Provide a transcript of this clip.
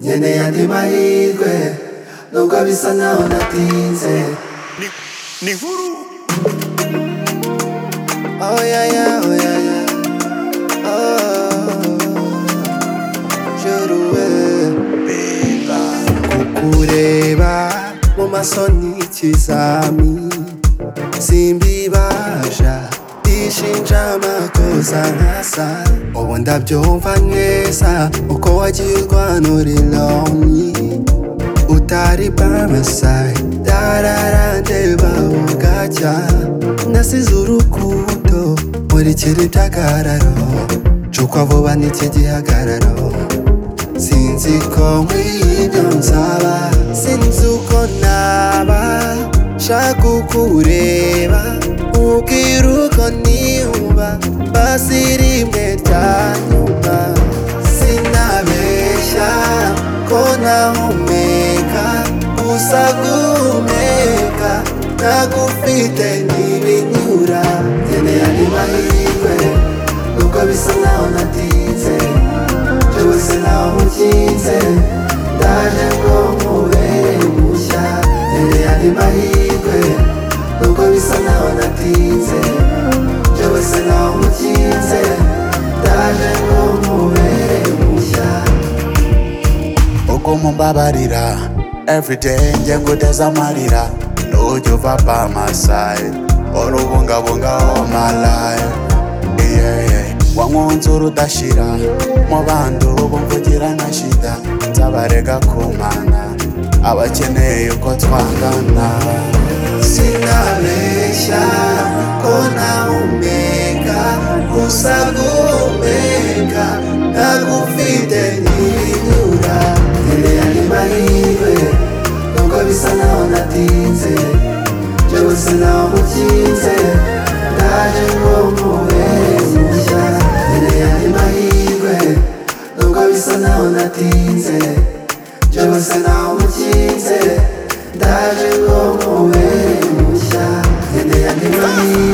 nkeneye andi mahirwe nubwo bisa naho natinze ni nkuru oh yeah, yeah, oh yeah, yeah. Oh, juru we beba kukureba mu maso ni ikizami simbibasha bishinja amakosa nkasa ubu ndabyumva neza uko wagiye urwanura iloni utari bamasai dararande bawugacya nasize urukundo muri kiri byagararo cukwa vuba n'iki gihagararo sinzi ko nkwiyo nsaba sinzi uko naba nshaka kukureba ubwira uko niyumva basi rimwe ryanyuma sinabeshya ko ntahumeka gusa guhumeka ntagufite ntibinyura nkeneye andi mahirwe nubwo bisa naho natinze byose naho ukinze ndaje ngo nkubere mushya nkeneye andi mahirwe nubwo bisa naho natinze byose naho ukinze ndaje ngo nkubere mushya uko mumbabarira everyday njye ngudeza amarira nujya uva by my side ora ubungabunga all my life yeah, yeah. wankunze urudashira mu bandi ubu mvugira nka shida nzabarega kumana abakeneye uko twangana sinabeshya ko ntahumeka gusa guhumeka ntagufite ntibinyura nkeneye andi mahirwe nubwo bisa naho natinze byose naho mukinze ndaje ngo nkubere mushya nkeneye andi mahirwe nubwo bisa naho natinze byose naho mukinze ndaje ngo nkubere mushya nkeneye andi mahirwe